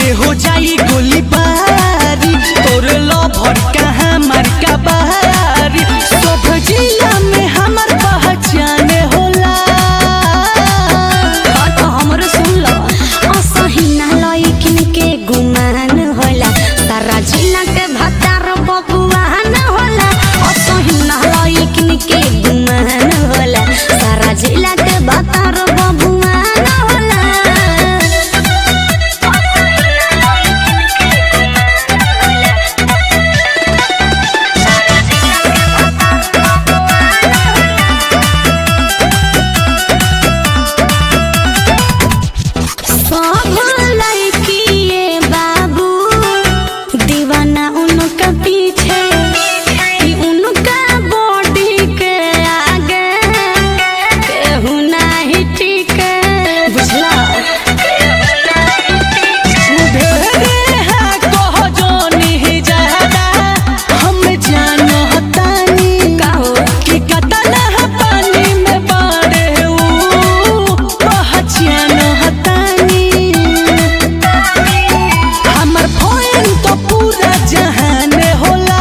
के हो जाई गोली बारी तोर लभर कहाँ मारका बारी सब जिला में हमर पहचान होला हाँ तो हमरो सुन लो असहिना लइकिन के गुमान होला सारा जिला के भतार बबुआन होला असहिना लइकिन के गुमान होला सारा जिला के भतार बबुआन होला सब लड़किए बाबू दीवाना उनका पीछे कि उनका बॉडी के आगे केहू नाही टिके बुझला ढेरे है कह जोनी ज्यादा हम जानो हतानी का हो कि कतना है पानी में बाड़े ऊ पहचान हतानी हमर फोन तो पूरा जहान होला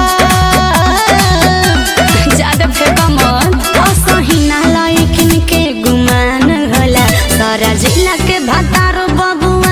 ज्यादा फेंका मत असहिना लइकिन के गुमान होला सारा जिला के भतार बबुआ